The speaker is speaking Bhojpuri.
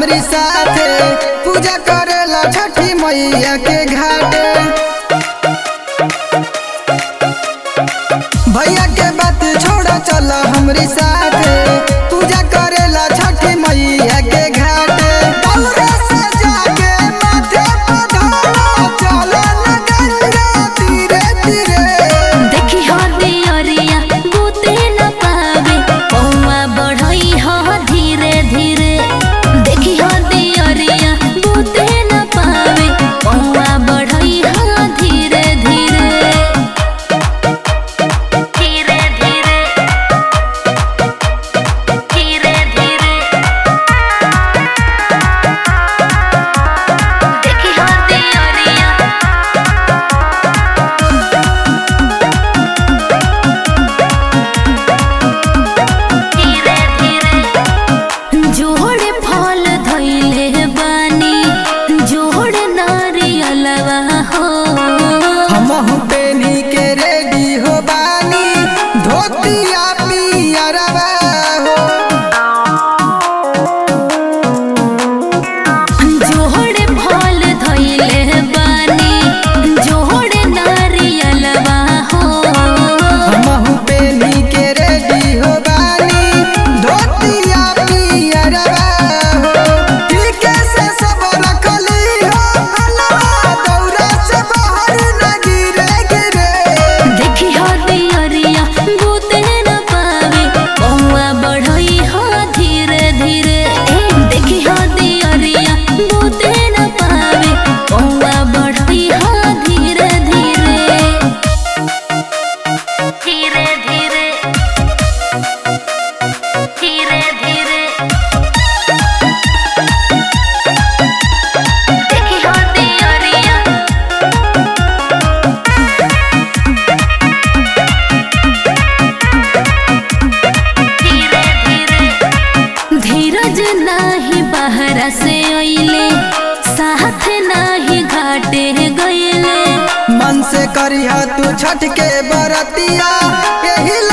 हमरी साथे पूजा करेला छठी मैया के घाटे भैया के बात छोड़ा चल हमरी साथे पूजा करेला छठी मैया के घाटे दौरे से जाके माथे पे ढोला चले न गंगा धीरे धीरे देखी हो दियरिया बूते न पावे पौवा बढ़ई हो धीरे धीरे देखी हो दियरिया बूते न पावे पौवा बढ़ई हो धीरे धीरे धीरे धीरे धीरे धीरे देखी हो दियरिया धीरे धीरे जोड़े फल धइले बानी जोड़े नारियलवा हो हमहु पेनी के रेडी हो बानी धोतिया पियरवा हो जोड़े फल धइले बानी जोड़े नारियलवा हो हमहु पेनी के रेडी हो बानी धोतिया पियरवा हो ठीके से सब रखली हो हलवा दौरा से बाहर न गिरे गिरे देखी हो दियरिया बूते न पावे पौवा बढ़ई हो धीरे धीरे ए देखी हो दियरिया बूते न पावे पौवा बढ़ई हो धीरे धीरे धीरे धीरे धीरे धीरे देखी हो दियरिया धीरे धीरे धीरज नाही बहरा से अइले साथ नाही घाटे गइले मन से करिह तू छठ के बरतिया यही